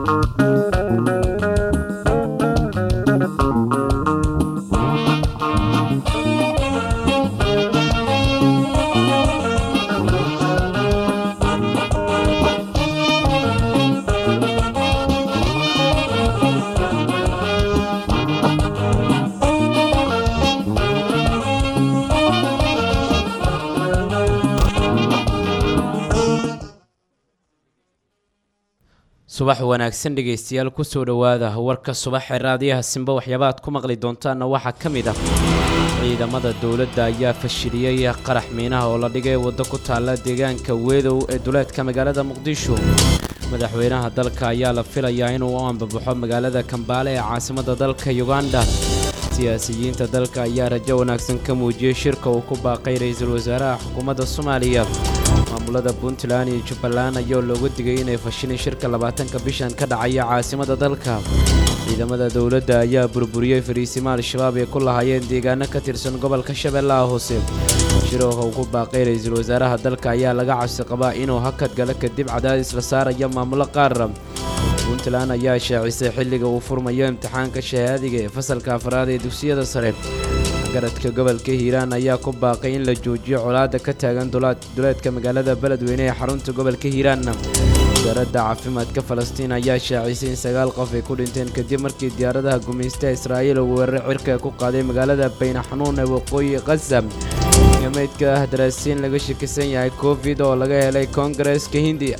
subax wanaagsan dhegaystayaal kusoo dhowaada warka subaxee raadiyaha simba waxyaaba aad ku maqli doontaanna waxaa ka mid ah ciidamada dowladda ayaa fashiliyey qarax miinaha oo la dhigay waddo ku taalla deegaanka weedow ee duleedka magaalada muqdisho madaxweynaha dalka ayaa la filayaa inuu u ambabaxo magaalada kambaale ee caasimadda dalka yuganda siyaasiyiinta dalka ayaa rajo wanaagsan ka muujiyey shirka uu ku baaqay ra-iisul wasaaraha xukuumadda soomaaliya maamulada puntland iyo jubbaland ayaa looga digay inay fashilin shirka labaatanka bishan ka dhacaya caasimadda dalka ciidamada dowladda ayaa burburiyey fariisimo al-shabaab ay ku lahaayeen deegaano ka tirsan gobolka shabeellaha hoose shirooka uu ku baaqay ra-iisul wasaaraha dalka ayaa laga cabsi qabaa inuu hakad galo kadib cadaadis la saaraya maamulo qaar puntland ayaa shaacisay xilliga uu furmayo imtixaanka shahaadiga ee fasalka afraad ee dugsiyada sare garadka gobolka hiiraan ayaa ku baaqay in la joojiyo colaadda ka taagan duleedka magaalada beledweyne ee xarunta gobolka hiiraanna wasaaradda caafimaadka falastiin ayaa shaacisay in sagaal qof ay ku dhinteen kadib markii diyaaradaha gumaystaha israa'iil uu weerar cirka ku qaaday magaalada baynaxanuun ee waqooyi khaza iyo meydka ah daraasiin laga shakisan yahay covid oo laga helay koongareeska hindiya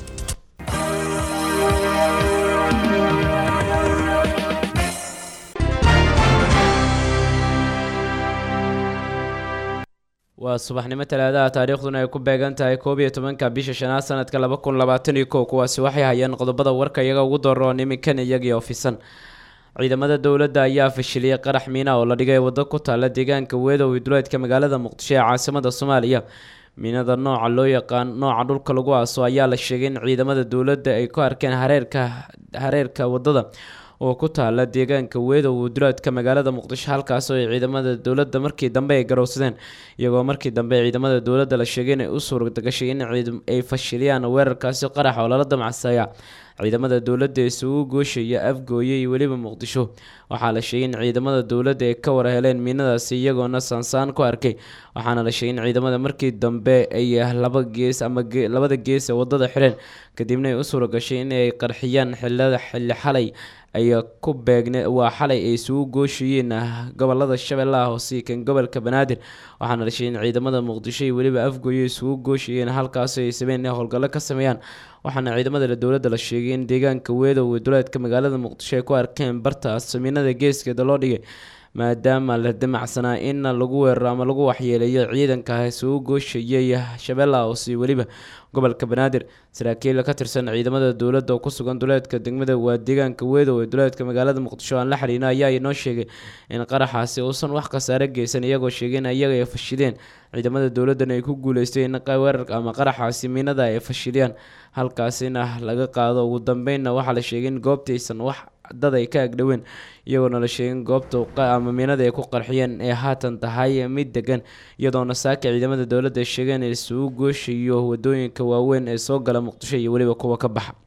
waa subaxnimo talaadaha taariikhduna ay ku beegan tahay koob iyo tobanka bisha shanaad sanadka laba kun labaatan iyo kow kuwaasi waxay hayeen qodobada warka iyaga ugu daroon iminkan iyagii ofisan ciidamada dowladda ayaa fashiliyey qarax miina oo la dhigay waddo ku taalla deegaanka weedow duleedka magaalada muqdisho ee caasimada soomaaliya miinada nooca loo yaqaan nooca dhulka lagu aaso ayaa la sheegay in ciidamada dowladda ay ku arkeen hareerka hareerka waddada oo ku taala deegaanka weedow duleedka magaalada muqdisho halkaas oo ay ciidamada dowladda markii dambe ay garowsadeen iyagoo markii dambe ciidamada dowladda la sheegay inay u suurtagashay in ay fashiliyaan weerarkaasi qarax oo lala damacsaaya ciidamada dowladda isugu gooshaya afgooye iyo weliba muqdisho waxaa la sheegay in ciidamada dowladda ay ka war heleen miinadaasi iyagoona saansaan ku arkay waxaana la sheegay in ciidamada markii dambe ay laba gees ama labada gees ee wadada xireen kadibna ay u suuragashay inay qarxiyaan xilada xilli xalay ay ku beegne waa xalay ay isugu gooshayeen gobolada shabeellaha hoose kan gobolka banaadir waxaana la sheegay in ciidamada muqdisho iyo weliba afgooye isugu gooshayeen halkaas ay sabeen inay howlgallo ka sameeyaan waxaana ciidamada dowladda la sheegay in deegaanka weedow ee duleedka magaalada muqdisho ay ku arkeen bartaas samiinada geeskeeda loo dhigay maadaama la damacsanaa in lagu weeraro ama lagu waxyeeleeyo ciidanka isugu gooshayay shabeellaha hoose iyo weliba gobolka banaadir saraakiil ka tirsan ciidamada dowladda oo ku sugan duleedka degmada waa deegaanka weedow ee duleedka magaalada muqdisho aan la xiriina ayaa inoo sheegay in qaraxaasi uusan wax khasaare geysan iyagoo sheegay in iyaga ay fashideen ciidamada dowladdan ay ku guuleystay in weerarka ama qaraxaasi miinada ay fashiliyaan halkaasina laga qaado ugu dambeynna waxaa la sheegay in goobtaysan wax dad ay ka agdhoween iyagoona la sheegin goobta ama miinada ay ku qarxiyeen ee haatan tahay mid degan iyadoona saaka ciidamada dowladda ay sheegeen in isugu gooshayo wadooyinka waaweyn ee soo gala muqdisho iyo weliba kuwa ka baxa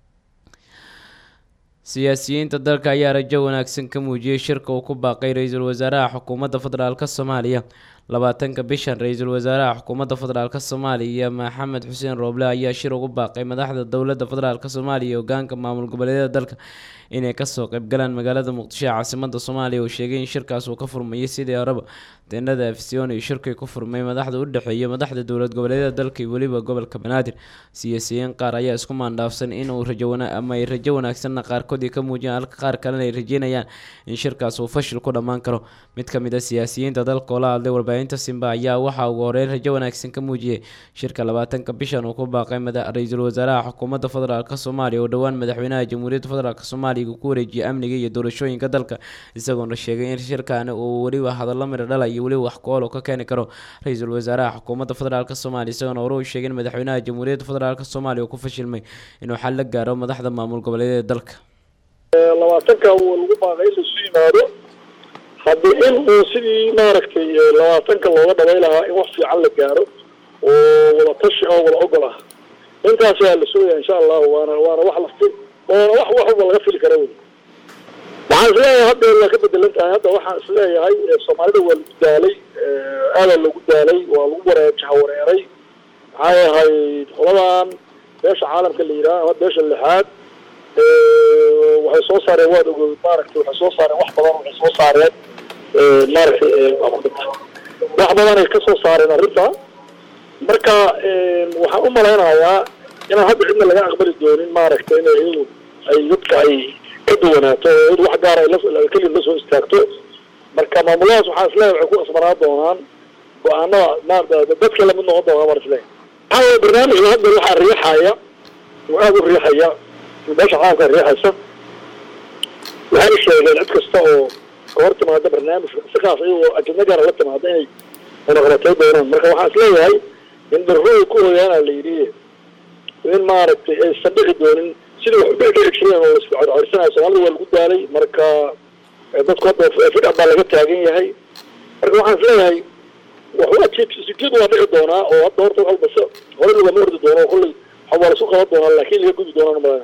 siyaasiyiinta dalka ayaa rajo wanaagsan ka muujiyey shirka uu ku baaqay ra-iisul wasaaraha xukuumadda federaalk soomaaliya labaatanka bishan ra-iisul wasaaraha xukuumadda federaalk soomaaliya maxamed xuseen rooble ayaa shir ugu baaqay madaxda dowladda federaalk soomaaliya iyo hogaanka maamul goboleedyada dalka inay kasoo qaybgalaan magaalada muqdisho ee caasimada soomaaliya uu sheegay in shirkaas uu ka furmayay sidii horeba teenada afsion iyo shirkii ku furmay madaxda u dhexeeya madaxda dowlad goboleedyada dalka iyo weliba gobolka banaadir siyaasiyiin qaar ayaa isku maandhaafsan inuu rajo ama ay rajo wanaagsanna qaarkood ay ka muujiyaan halka qaar kalena ay rajeynayaan in shirkaas uu fashil ku dhammaan karo mid ka mid a siyaasiyiinta dalka oo la hadlay warbaahinta simba ayaa waxaa ugu horeyn rajo wanaagsan ka muujiyey shirka labaatanka bishan uu ku baaqay ra-iisul wasaaraha xukuumadda federaalk soomaaliya oo dhowaan madaxweynaha jamhuuriyadda federaalk soomaaliya ku wareejiyay amniga iyo doorashooyinka dalka isagoona sheegay in shirkaani uu weliba hadallo midho dhala iyo weliba wax ku-ool ka keeni karo ra-iisul wasaaraha xukuumadda federaalk soomaaliya isagoona hore uu sheegay in madaxweynaha jamhuuriyadda federaalk soomaaliya uu ku fashilmay inuu xal la gaaro madaxda maamul goboleedyada dalka labaatanka uu lagu baaqay in laisu yimaado haddii in uu sidii maaragtay labaatanka looga dhabay lahaa in wax fiican la gaaro oo wada tashi oo wada ogol ah intaas waa la sugaya insha allahu waana waana wax lafti oo wax wax walba laga fili kara wey waxaan isleeyahay hadda waa ka bedelan tahay hadda waxaan isleeyahay soomaalida waa lagu daalay aadaa lagu daalay waa lagu waree jahawareeray maxay ahayd qoladan beesha caalamka la yidhaha ama beesha lixaad waxay soo saareen waad ogood maaragtay waxay soo saareen wax badan waxay soo saareen maaragtay wax badan ay ka soo saareen arrinta marka waxaan u malaynayaa inaan hadda cidna laga aqbali doonin maaragtay inay iyadu ay dadka ay ka duwanaato oo iyadu wax gaar ay la kelid la soo istaagto marka maamuladaas waxaan isleeyahay waxay ku asbanaa doonaan go-aanada ma dadka lamid noqon doonaa baan isleeyahay maxaa weye barnaamijka hadda waxaa riixaya oo aada u riixaya meesha caalamka riixaysa waxay sheegeen cid kasta oo ka hor timaada barnaamijka sikaas iyagoo ajadna gaara la timaada inay munaqabatay doonaan marka waxaan isleeyahay in darrooda ku hoyaana la yidhi in maaragtay aysan dhici doonin sidii wax udhici jireen oo isku codcodsanayo soomaalida waa lagu daalay marka dadku hadda fidha baa laga taagan yahay marka waxaan isleeyahay waxsijeed waa dhici doonaa oo hadda horta walba se hore lagama ordi doono kolley waxa waa lasu qaban doonaa laakiin laga gudi doonaan umalaya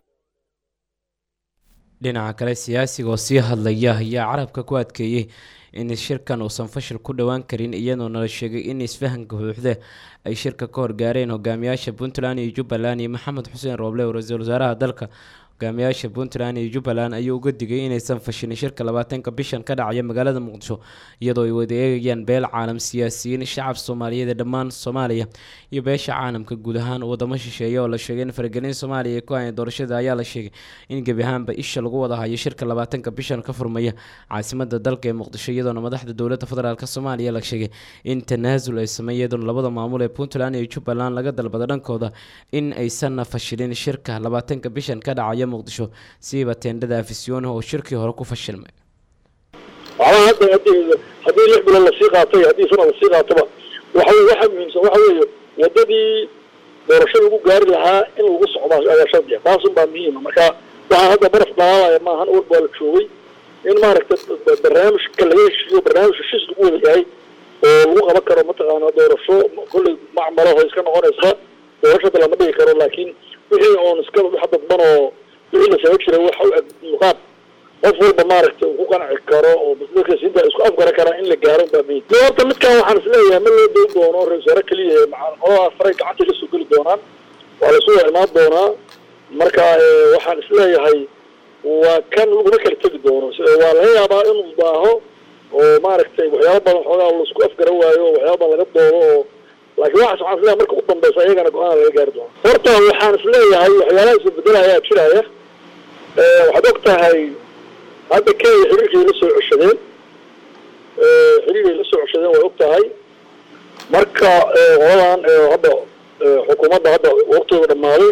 dhinaca kale siyaasiga oo sii hadlaya ayaa carabka ku adkeeyey in shirkan uusan fashil ku dhowaan karin iyadoona la sheegay in isfahanka buuxda ay shirka ka horgaareen hogaamiyaasha puntland iyo jubbaland iyo maxamed xuseen rooble oo ra-iisul wasaaraha dalka hogaamiyaasha puntland iyo jubbaland ayuu uga digay inaysan fashilin shirka labaatanka bishan ka dhacaya magaalada muqdisho iyadoo ay wada eegayaan beel caalam siyaasiyiin shacab soomaaliyeed ee dhammaan soomaaliya iyo beesha caalamka guud ahaan wadamo shisheeye oo la sheegay in faragelin soomaaliya ee ku haya doorashada ayaa la sheegay in gebi ahaanba isha lagu wada hayo shirka labaatanka bishan ka furmaya caasimada dalka ee muqdisho iyadoona madaxda dowladda federaalk soomaaliya la sheegay in tanaasul ay sameey iyadoona labada maamul ee puntland iyo jubbaland laga dalbada dhankooda in aysanna fashilin shirka labaatanka bishan ka dhacaya muqdisho siiba teendhada afisyooni oo shirkii hore ku fashilmay waxba hadda haddii haddii lix bilood lasii qaatay haddii sana lasii qaatoba waxa waxa muhiimsan waxa weeye wadadii doorasho lagu gaari lahaa in lagu socdo ayaa shardiya taasun baa muhiima marka waxaa hadda baraf dhalaalaya maahan war baa la joogay in maaragtay barnaamijka laga heshiiyo barnaamij heshiis lagu wada yahay oo lagu qaban karo mataqaana doorasho kolley macmalaho iska noqonaysa doorashada lama dhigi karo laakiin wixii oon iska wax dadban oo wixii la samayn jiray waxa u eg muqaab qof walba maaragtay uu ku qanci karo oo dadkasiinta isku afgaran karaa in la gaaro baa muhiim de horta midkan waxaan isleeyahay ma loo doon doono ra-isul wasaare keliya qoladaas faray gacanta la soo geli doonaan waa lasu wada imaan doonaa marka waxaan isleeyahay waa kan laguma kala tegi doono waa laga yaabaa inuu daaho oo maaragtay waxyaaba badan xoogaa laisku afgaran waayo oo waxyaaba badan laga doodo oo laakiin waxaas waxaan isleeyahay marka u dambeysa iyagana go-aan laga gaari doono horta waxaan isleeyahay waxyaalaha isbedela ayaa jiraya waxaad og tahay hadda kenya xiriirkay la soo ceshadeen xiriiray la soo ceshadeen way og tahay marka qoladan hadda xukuumadda hadda waqtigooda dhammaaday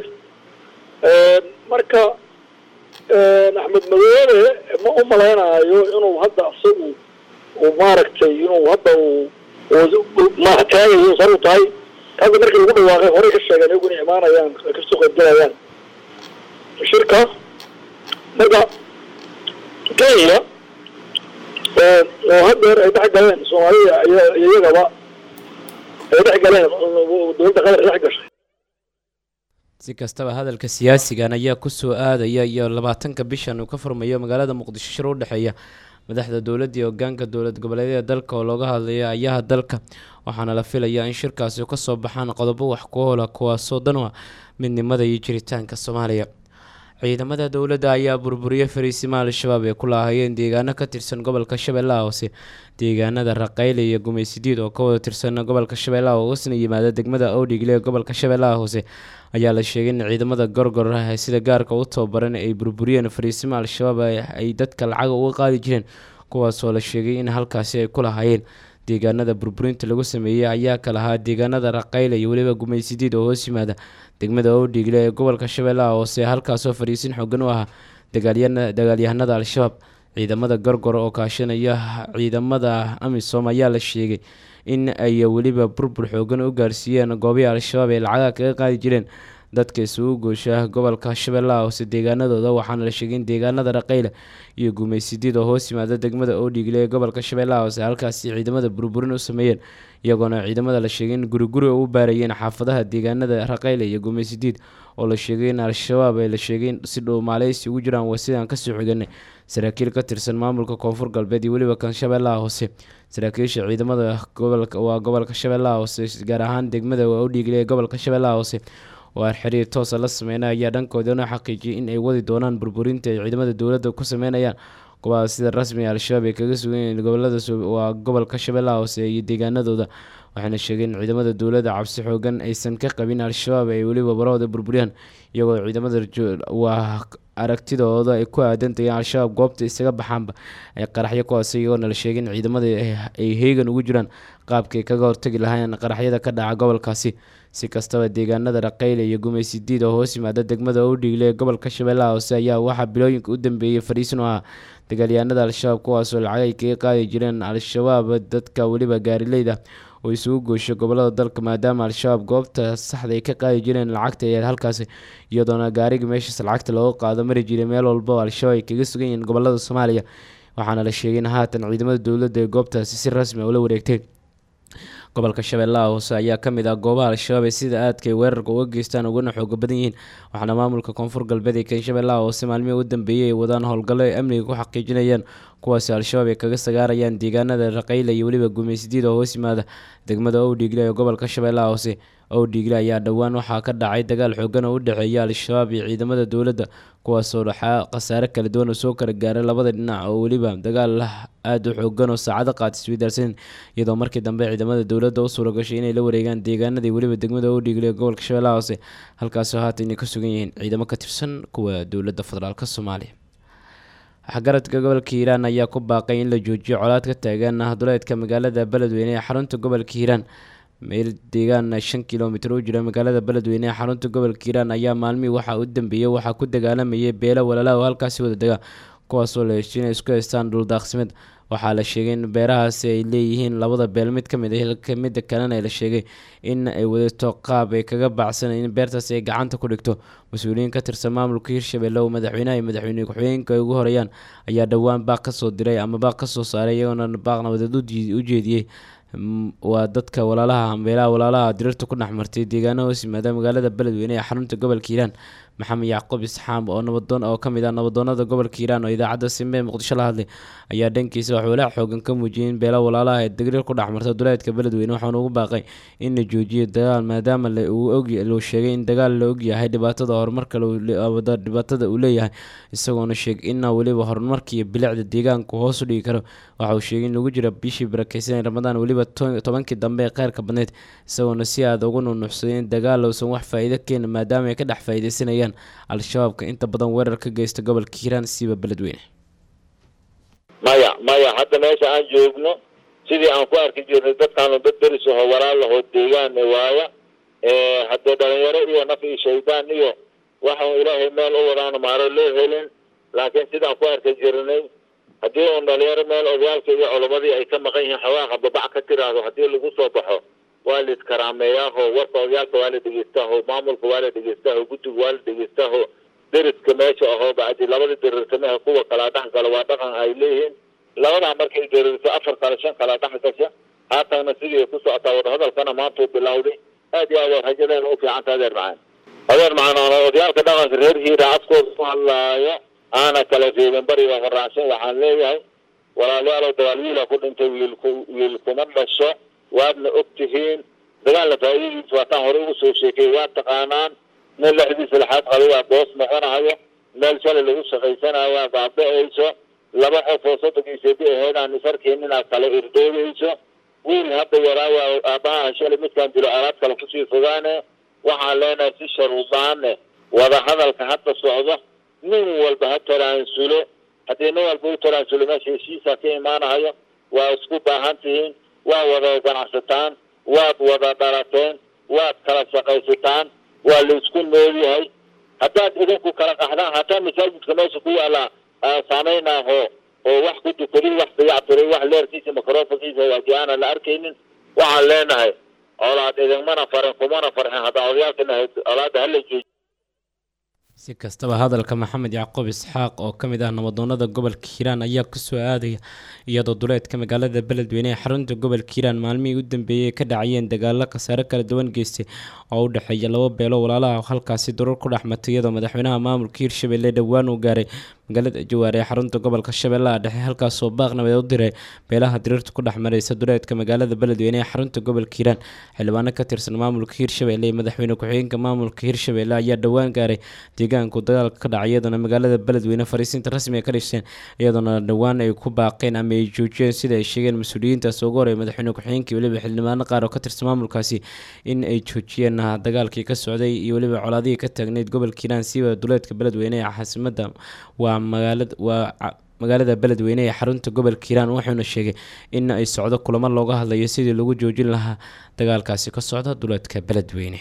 marka axmed madoobe ma u malaynayo inuu hadda isagu uu maaragtay inuu hadda uu taagayo saru tahay hadda markii lagu dhawaaqay horey ka sheegeen iyagu inay imaanayaan kasoo qaybgalayaan shirka marka kenya oo haddeer ay dhex galeen soomaalida iyagaba ay dhex galeen dowladda qatar ay dhex gashay si kastaba hadalka siyaasigan ayaa kusoo aadaya iyo labaatanka bishan uu ka furmayo magaalada muqdisho shir u dhexeeya madaxda dowladda iyo hogaanka dowlad goboleedyada dalka oo looga hadlayo ayaha dalka waxaana la filayaa in shirkaasi kasoo baxaan qodobo wax ku hoola kuwaasoo dan u ah midnimada iyo jiritaanka soomaaliya ciidamada dowladda ayaa burburiyey fariisima al-shabaab ee ku laahayeen deegaano ka tirsan gobolka shabeellaha hoose deegaanada raqayle iyo gumaysidiid oo ka wada tirsan gobolka shabeellaha hoosna yimaada degmada owdhigle ee gobolka shabeellaha hoose ayaa la sheegay in ciidamada gorgor ah ee sida gaarka u tababaran ay burburiyeen fariisima al-shabaab ay dadka lacaga uga qaadi jireen kuwaasoo la sheegay in halkaasi ay ku lahaayeen deegaanada burburinta lagu sameeyey ayaa ka lahaa deegaanada raqayle iyo weliba gumaysidiid oo hoos yimaada degmada owdhigle ee gobolka shabeellaha hoose halkaasoo fariisin xoogan u ahaa dagaalyahanada al-shabaab ciidamada gorgor oo kaashanaya ciidamada amisom ayaa la sheegay in ay weliba burbur xoogan u gaarsiiyeen goobihii al-shabaab ee lacaga kaga qaadi jireen dadka isugu goosha gobolka shabeellaha hoose deegaanadooda waxaana la sheegay in deegaanada raqayle iyo gumaysidiid oo hoos yimaada degmada oodhigle ee gobolka shabeellaha hoose halkaasi ciidamada burburin u sameeyeen iyagoona ciidamada la sheegay in guriguri u baarayeen xaafadaha deegaanada raqayle iyo gumaysidiid oo la sheegay in al-shabaab ay la sheegay in si dhow maaleysi ugu jiraan waa sidaan kasoo xiganay saraakiil ka tirsan maamulka koonfur galbeed iyo weliba kan shabeellaha hoose saraakiisha ciidamada gobolka waa gobolka shabeellaha hoose gaar ahaan degmada waa udhiigle ee gobolka shabeellaha hoose oo aan xiriir toosa la sameynay ayaa dhankoodana xaqiijiyay in ay wadi doonaan burburinta ay ciidamada dowladda ku sameynayaan kuwaas sida rasmiga al-shabaab ay kaga sugan yihiin gobolada waa gobolka shabeellaha hoose iyo deegaanadooda waxayna sheegeen in ciidamada dowladda cabsi xoogan aysan ka qabin al-shabaab ay weliba barahooda burburiyaan iyagoo ciidamada waa aragtidooda ay ku aadantayeen al-shabaab goobta isaga baxaanba ay qaraxyo kuwaas iyagoona la sheegay in ciidamada ay heegan ugu jiraan qaabkay kaga hortagi lahayn qaraxyada ka dhaca gobolkaasi si kastaba deegaanada raqayle iyo gumaysidiid oo hoos yimaada degmada udhigle ee gobolka shabeellaha hoose ayaa waxaa bilooyinka u dambeeyey fadhiisin u ahaa dagaalyahanada al-shabaab kuwaasoo lacag ay kaga qaadi jireen al-shabaab dadka weliba gaarileyda oo isugu goosho gobolada dalka maadaama al-shabaab goobta saxda ay ka qaadi jireen lacagta ee halkaasi iyadoona gaariga meeshaas lacagta looga qaado mari jiray meel walba oo al-shabaab ay kaga sugan yihiin gobolada soomaaliya waxaana la sheegay in haatan ciidamada dowladda ee goobtaasi si rasmi a ula wareegteen gobolka shabeellaha hoose ayaa ka mid ah goobaha al-shabaab ee sida aadka ay weerarka uga geystaan ugana xooga badan yihiin waxaana maamulka koonfur galbeed ee kan shabeellaha hoose maalmihii u dambeeyey ay wadaan howlgallo ay amniga ku xaqiijinayaan kuwaasi al-shabaab ay kaga sagaarayaan deegaanada raqayle iyo weliba gumaysidiid oo hoos yimaada degmada owdhiigle ee gobolka shabeellaha hoose owdhiigle ayaa dhowaan waxaa ka dhacay dagaal xoogan oo u dhexeeya al-shabaab iyo ciidamada dowladda kuwaasoo dhaxaa khasaare kala duwan oo soo kala gaaray labada dhinac oo weliba dagaal aada u xoogan oo saacado qaata isweydaarsan iyadoo markii dambe ciidamada dowladda u suura gashay inay la wareegaan deegaanadii weliba degmada owdhiigle ee gobolka shabeellaha hoose halkaasoo haatan inay ka sugan yihiin ciidamo ka tirsan kuwa dowladda federaalk soomaaliya waxgaradka gobolka hiiraan ayaa ku baaqay in la joojiyo colaad ka taagan duleedka magaalada beledweyne ee xarunta gobolka hiiraan meel deegaan shan kilomitir u jira magaalada beledweyne ee xarunta gobolka hiiraan ayaa maalmihii waxaa u dambeeyey waxaa ku dagaalamayay beelo walaalaha oo halkaasi wada dega kuwaasoo la heshiy inay isku haystaan dhuldaaqsimeed waxaa la sheegay in beerahaasi ay leeyihiin labada beel mid ka mid a hilka midda kalena la sheegay in ay wadato qaab ay kaga bacsan in beertaasi ay gacanta ku dhigto mas-uuliyiin ka tirsan maamulka hirshabelle oo madaxweynaha iyo madaxweyne ku-xigeenka ay ugu horeeyaan ayaa dhowaan baaq kasoo diray ama baaq kasoo saaray iyagoona baaq nabadeed u jeediyey waa dadka walaalaha beelaha walaalaha dirirta ku dhex martay deegaana hoos yimaada magaalada beledweyne ee xarunta gobolka hiiraan maxamed yacquub isxaam oo nabadoon oo kamid ah nabadoonada gobolka hiiraan oo idaacadda simbe ee muqdisho la hadlay ayaa dhankiisa wax walaac xoogan ka muujiyay in beela walaalaha ee degrir ku dhex marta duleedka beledweyne waxaana ugu baaqay in la joojiyo dagaal maadaama uu sheegay in dagaal la ogyahay dhibaatada horumarka dhibaatada uu leeyahay isagoona sheegay ina weliba horumarka iyo bilicda deegaanku hoos u dhigi karo waxa uu sheegay in lagu jira bishii barakeysan ramadaan weliba tobankii dambe ee kheyrka badneyd isagoona si aada ugu nunuuxsaday in dagaal uusan wax faa-iido keena maadaama ay ka dhex faa-ideysanayaan al-shabaabka inta badan weerar ka geysta gobolka hiiraan siiba beledweyne maya maya hadda meesha aan joogno sidii aan ku arki jirnay dadkaanu dad deris aho walaalahoo deegaan waaya haddee dhalinyaro iyo naf iyo shaydaan iyo waxau ilaahay meel u wadaano maaro loo helin laakiin sidaan ku arki jirnay haddii uun dhalinyaro meel odayaalka iyo culamadii ay ka maqan yihiin xawaaqa babac ka tiraahdo haddii lagu soo baxo waa la iskaraameeyaaho warka odayaalka waa la dhegeystaaho maamulka waa la dhegeystaaho guddiga waa la dhegeystaaho deriska meesha ahoo bacdi labada diriirtamaha kuwa kala dhex gala waa dhaqan ay leeyihiin labadaa markay diriirto afar kale shan kala dhex gasha haatanna sidii ay ku socotaa wadahadalkana maantuu bilowday aad iyo aad waa rajadeena u fiicanta adeer macaan adeer macaan oona odayaalka dhaqanka reer hiira afkooda ku hadlaayo aana kala reebin bariga horaacsan waxaan leeyahay walaalayaalow dagaal wiila ku dhintay wiilku wiil kuma dhasho waadna og tihiin dagaalna faa'iidadiisa waataan hore ugu soo sheekay waa taqaanaan nin lexdiisa laxaad qaba waa boos noqonayo meel shalay lagu shaqaysanayo baaba-ayso laba qof oo soddonkiisadi aheedaan isarkiin inaad kala irdoobayso wiil hadda yaraawa aabbaha shalay midkaan dilo alaad kale kusii fogaane waxaan leenahay si sharuudaane wada hadalka hadda socdo nin walba ha taraansulo haddii nin walba u taraansulo meesha heshiisaa ka imaanahayo waa isku baahan tihiin waa wada ganacsataan waad wada dhalateen waad kala shaqaysataan waa la isku noolyahay haddaad idinku kala qaxdaan hataa masaajidka meesha ku yaala saameynaaho oo wax ku dukaday wax dayactiray wax leerkiisa microfonkiisa waaji aanan la arkaynin waxaan leenahay colaad idinmana farin kumana farxin haddaa odayaalkina colaadda hala jooji si kastaba hadalka maxamed yacquub isxaaq oo ka mid ah nabadoonada gobolka hiiraan ayaa kusoo aadaya iyadoo duleedka magaalada beledweyne ee xarunta gobolka hiiraan maalmihii u dambeeyey ka dhacayeen dagaalo khasaare kala duwan geystay oo u dhexeeya laba beelo walaalaha halkaasi durar ku dhexmatay iyadoo madaxweynaha maamulka hiirshabelle dhowaan uu gaaray magaalada jawaar ee xarunta gobolka shabeellaha dhexe halkaasoo baaq nabadeed u diray beelaha diriirta ku dhex mareysa duleedka magaalada beledweyne ee xarunta gobolka hiiraan xildhibaano ka tirsan maamulka hiirshabelle iyo madaxweyne ku-xigeenka maamulka hiirshabelle ayaa dhowaan gaaray deegaanku dagaalka ka dhacay iyadoona magaalada beledweyne fariisinta rasmiga ka dhisheen iyadoona dhowaan ay ku baaqeen ama ay joojiyeen sida ay sheegeen mas-uuliyiintaas ugu horey madaxweyne ku-xigeenkii weliba xildhibaano qaar oo ka tirsan maamulkaasi in ay joojiyeen dagaalkii ka socday iyo weliba colaadihii ka taagneyd gobolka hiiraan siiba duleedka beledweyne ee caasimada waa magaalada waa magaalada beledweyne ee xarunta gobolka hiiraan wuxuuna sheegay in ay socdo kulamo looga hadlayo sidii lagu joojin lahaa dagaalkaasi ka socda duleedka beledweyne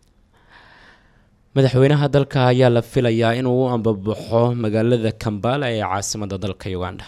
madaxweynaha dalka ayaa la filayaa inuu u ambabaxo magaalada kambala ee caasimada dalka uganda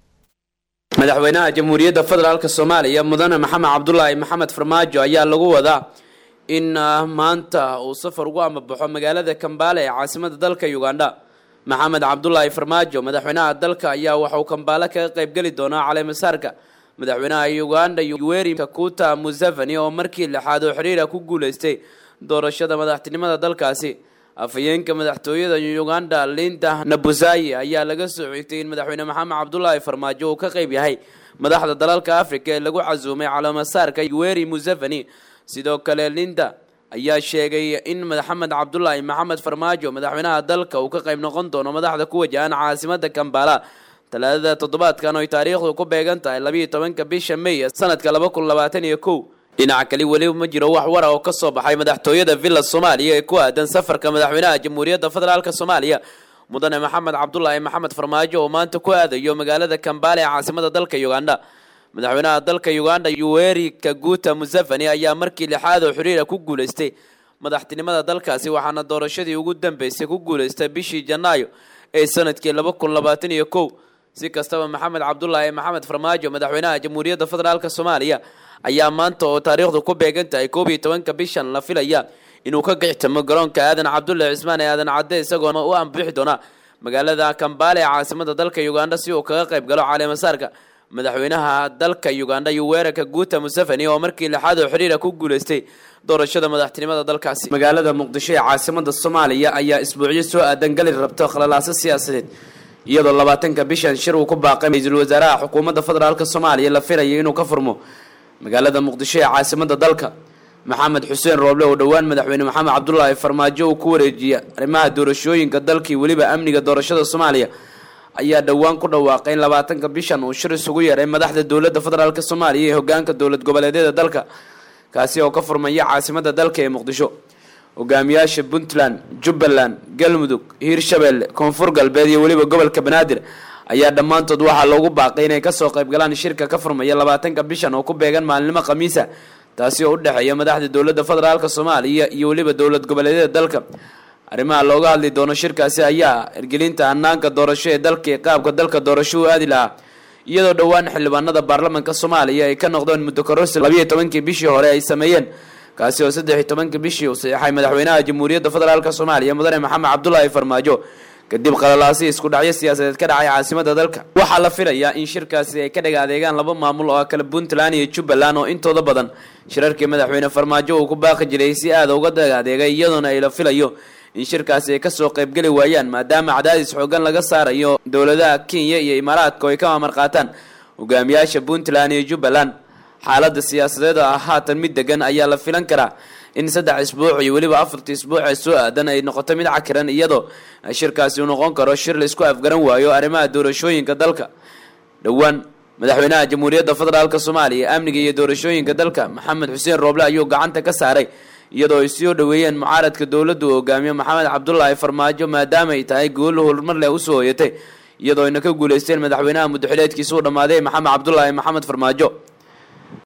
madaxweynaha jamhuuriyadda federaalk soomaaliya mudane maxamed cabdulaahi maxamed farmaajo ayaa lagu wadaa in maanta uu safar ugu ambabaxo magaalada kambala ee caasimada dalka uganda maxamed cabdulaahi farmaajo madaxweynaha dalka ayaa waxauu kambaale kaga qeybgeli doonaa caleemasaarka madaxweynaha uganda yoweri kakuta museveni oo markii lixaad oo xiriira ku guuleystay doorashada madaxtinimada dalkaasi afhayeenka madaxtooyada uganda linda nabuzayi ayaa laga soo xigtay in madaxweyne maxamed cabdulaahi farmaajo uu ka qeyb yahay madaxda dalalka africa ee lagu casuumay caleemasaarka yoweri museveni sidoo kale linda ayaa sheegay in maxamed cabdulaahi maxamed farmaajo madaxweynaha dalka uu ka qayb noqon doono madaxda ku wajahan caasimada kambala talaadada toddobaadkan oy taariikhdu ku beegan tahay labiiyo tobanka bisha may sanadka laba kun labaatan iyo kow dhinaca kale weliba ma jiro wax wara oo kasoo baxay madaxtooyada villa soomaaliya ee ku aadan safarka madaxweynaha jamhuuriyadda federaalk soomaaliya mudane maxamed cabdulaahi maxamed farmaajo oo maanta ku aadayo magaalada kambala ee caasimada dalka uganda madaxweynaha dalka uganda yoweri kaguta museveni ayaa markii lixaad oo xiriira ku guuleystay madaxtinimada dalkaasi waxaana doorashadii ugu dambeysay ku guuleystay bishii janaayo ee sanadkii laba kun labaatan iyo kow si kastaba maxamed cabdulaahi maxamed farmaajo madaxweynaha jamhuuriyadda federaalk soomaaliya ayaa maanta oo taariikhdu ku beegan tahay koob iyo tobanka bishan la filaya inuu ka gixtamo garoonka aadan cabdulle cismaan ee aadan cadde isagoona u ambixi doona magaalada kambale ee caasimada dalka uganda si uu kaga qayb galo caleemasaarka madaxweynaha dalka uganda yoweri kaguta museveni oo markii lixaad oo xiriira ku guuleystay doorashada madaxtinimada dalkaasi magaalada muqdisho ee caasimada soomaaliya ayaa isbuucyo soo aadan gali rabto khalalaaso siyaasadeed iyadoo labaatanka bishan shir uu ku baaqay ra-iisul wasaaraha xukuumadda federaalk soomaaliya la filayo inuu ka furmo magaalada muqdisho ee caasimada dalka maxamed xuseen rooble oo dhowaan madaxweyne maxamed cabdulaahi farmaajo uu ku wareejiyay arrimaha doorashooyinka dalkii weliba amniga doorashada soomaaliya ayaa dhowaan ku dhawaaqay in labaatanka bishan uu shir isugu yeeray madaxda dowladda federaalk soomaaliya ee hogaanka dowlad goboleedyada dalka kaasi oo ka furmaya caasimada dalka ee muqdisho hogaamiyaasha puntland jubbaland galmudug hiirshabelle koonfur galbeed iyo weliba gobolka banaadir ayaa dhammaantood waxaa loogu baaqay inay kasoo qayb galaan shirka ka furmaya labaatanka bishan oo ku beegan maalinimo khamiisa taasi oo u dhexeeya madaxda dowladda federaalk soomaaliya iyo weliba dowlad goboleedyada dalka arrimaha looga hadli doono shirkaasi ayaa ergelinta hanaanka doorasho ee dalka ee qaabka dalka doorasho u aadi lahaa iyadoo dhowaan xildhibaanada baarlamanka soomaaliya ay ka noqdeen muddo kororsi labiiyo tobankii bishii hore ay sameeyeen kaasi oo saddex iyo tobankii bishii uu saxeexay madaxweynaha jamhuuriyadda federaalk soomaaliya mudane maxamed cabdulaahi farmaajo kadib qalalaasi isku dhacyo siyaasadeed ka dhacay caasimada dalka waxaa la filayaa in shirkaasi ay ka dhaga adeegaan laba maamul oo ah kale puntland iyo jubbaland oo intooda badan shirarkii madaxweyne farmaajo uu ku baaqi jiray si aada uga daga adeegay iyadoona ay la filayo in shirkaasi ay kasoo qaybgeli waayaan maadaama cadaadis xoogan laga saarayo dowladaha kenya iyo imaaraadka oo ay ka maamar qaataan hogaamiyaasha puntland iyo jubbaland xaalada siyaasadeed oo ah haatan mid degan ayaa la filan karaa in saddex isbuuc iyo weliba afartii isbuuc ee soo aadan ay noqoto mid cakiran iyadoo shirkaasi uu noqon karo shir la isku afgaran waayo arrimaha doorashooyinka dalka dhowaan madaxweynaha jamhuuriyadda federaalk soomaaliya amniga iyo doorashooyinka dalka maxamed xuseen rooble ayuu gacanta ka saaray iyadoo ay soo dhoweeyeen mucaaradka dowladdu uu hogaamiyo maxamed cabdulaahi farmaajo maadaama ay tahay goolo horumar leh usoo hoyatay iyadoo ayna ka guuleysteen madaxweynaha muddaxileedkiisa u dhammaaday maxamed cabdulaahi maxamed farmaajo